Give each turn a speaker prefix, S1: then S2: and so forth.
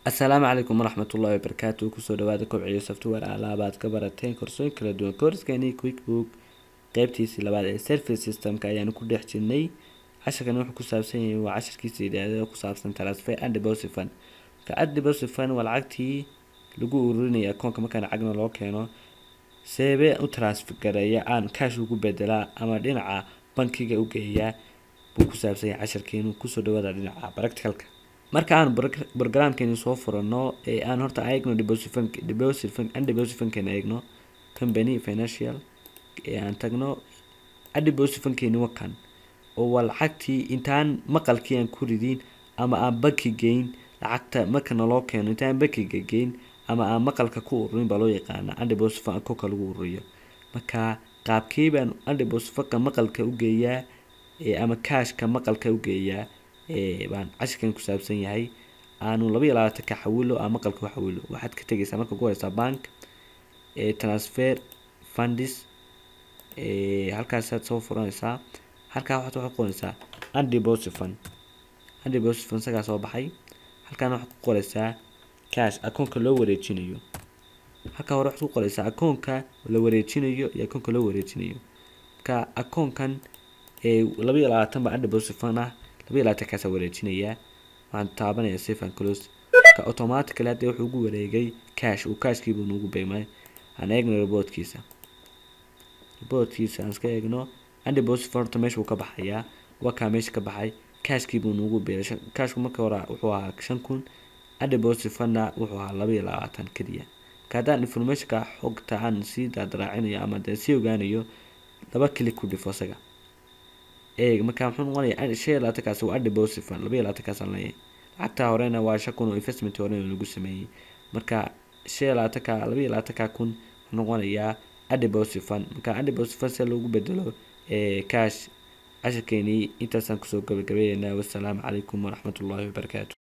S1: asalaamu calaykum waraxmatullaahi wabarakaatu kusoo dhawaada kobciyo software alaabaad ka barateen korsooyin kala duwan koorskeeni quickbook qeybtiisii labaad ee service systemka ayaanu ku dhex jirnay casharkan wuxuu ku saabsan yahay waa casharkiisa yidhaahdo ku saabsan transfer and deposit fund marka ad deposit fund waa lacagtii lagu ururinaya akoonka markaan lacagna loo keeno seebee u transfer gareeya aan cash ugu bedelaa ama dhinaca bankiga u geeyaa buu ku saabsan yahay casharkeenu kusoo dhawaada dhinaca practicalka marka aan programkeeni soo furano ee aan horta eegno deposit and deposit fundkeena eegno company financial ee aan tagno deposit fundkeeni wakan oo waa lacagtii intaan maqalkii aan ku ridin ama aan banki geyn lacagta marka naloo keeno intaan bankiga geyn ama aan maqalka ku ururin baa loo yaqaana undeposit fund akoonka lagu ururiyo marka qaabkii baan undeposit fundka maqalka u geeyaa ama cashka maqalka u geeyaa baan cashirkan ku saabsan yahay aanu laba iyo labaatan ka xawilo ama maqalka u xawilo waxaad ka tegeysaa marka ku horeysaa bank transfer fundis halkaasaad soo furanaysaa halkaa waxaad waxaad qoraysaa undeposit fund undeposit fund isagaa soo baxay halkaana waxaad ku qoraysaa cash akoonka loo wareejinayo halkaa hore waxaad ku qoraysaa akoonka la wareejinayo iyo akoonka loo wareejinayo marka akoonkan laba iyo labaatan baa undeposit fund ah laba iyo labaatan kaasa wareejinayaa waxaan taabanaya safe and close marka automatically hadda wuxuu ugu wareegay cash uu cashkiibuu nugu beymay aan eegno reportkiisa reportkiisa aan iska eegno undeposit fund horta meesha wuu ka baxayaa waa kaa meesha ka baxay cashkiibuu nugu beeray cashku marka hore wuxuu ahaa shan kun undeposit fundna wuxuu ahaa laba iyo labaatan keliya marka haddaan informationka xogta aan sii daadraacinayo ama dee sii ogaanayo laba click ku dhifo isaga eeg marka muxuu noqonaya shan iyo labaatankaasi waa undeposit fund laba iyo labaatankaas aan leeyahay lacagtaa horena waa shan kun oo investment horena lagu sameeyey marka shan iyo labaatanka laba iyo labaatanka kun wuxuu noqonayaa undeposit fund marka undeposit fund si loogu bedelo cash cashirkeenii intaasaan kusoo gabagabeeynaa wassalaamu calaykum waraxmatullaahi wabarakaatu